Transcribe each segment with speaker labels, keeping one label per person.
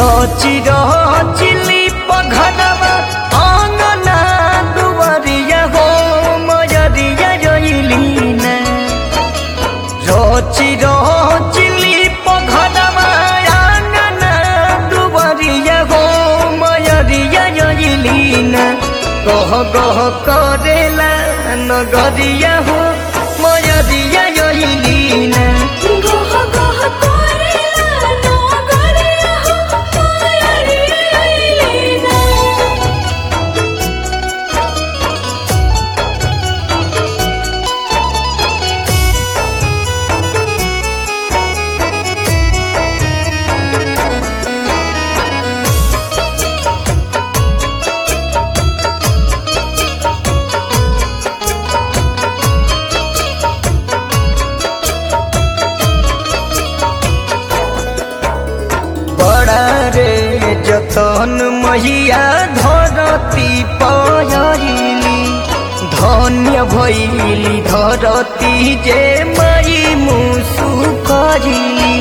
Speaker 1: रची रचिली पघनवा आंगना दुवरिया हो मयरिया जइलीना रची रचिली पघनवा आंगना दुवरिया हो मयरिया जइलीना गह गह करेला नगरिया हो मयरिया जइलीना
Speaker 2: गह गह करेला नगरिया हो मायरिया अइलीना
Speaker 1: बड़ा रे जतन महिया धरती पयली धन्य भैली धरती जे मई मुसु करिली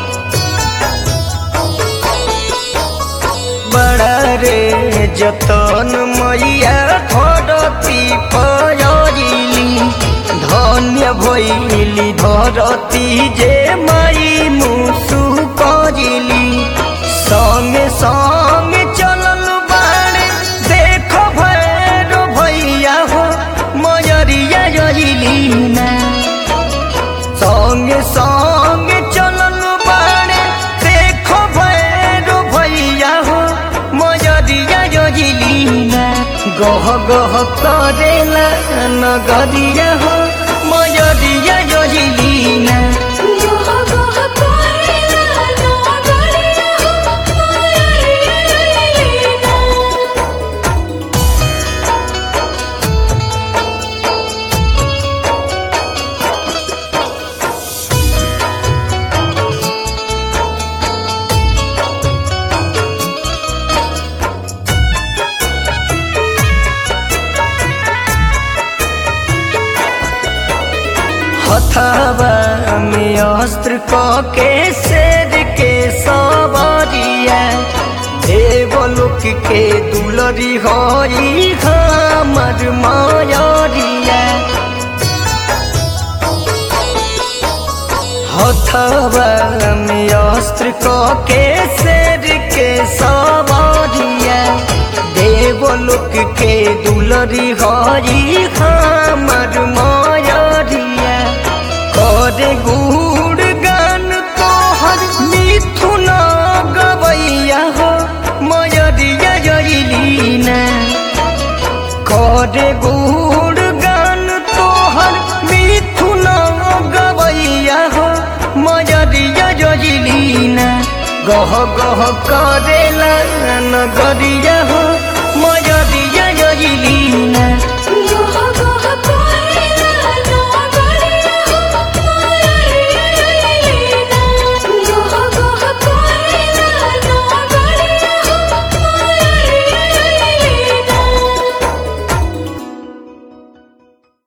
Speaker 1: बड़ा रे जतन मैया धरती पयली धन्य भैली धरती जे मई मुसु करिली संगे संगे चलल बाड़े देख भैरो भैया हो मयरिया जइली ना संगे संगे चलल बाड़े देखो भैरो भैया हो मजरिया जजिलीना गह गह करेला नगरिया हो मजरिया जजिलीना
Speaker 2: गह गह करेला नगरिया हो मायरिया अइलीना
Speaker 1: हथावा में अस्त्र क के शेर के सवारिया देवलोक के दुलरी होई हमर मायरिया हथवा में अस्त्र क के शेर के सवारिया देवलोक के दुलरी हरी हमर मायरिया करे गुड़ गान तोहर मिथुन गवैया हो मयरिया जइलीना करे गुड़ गान तोहर मिथुन गवैया हो मजरिया जजिलीना गह गह करेला नगरिया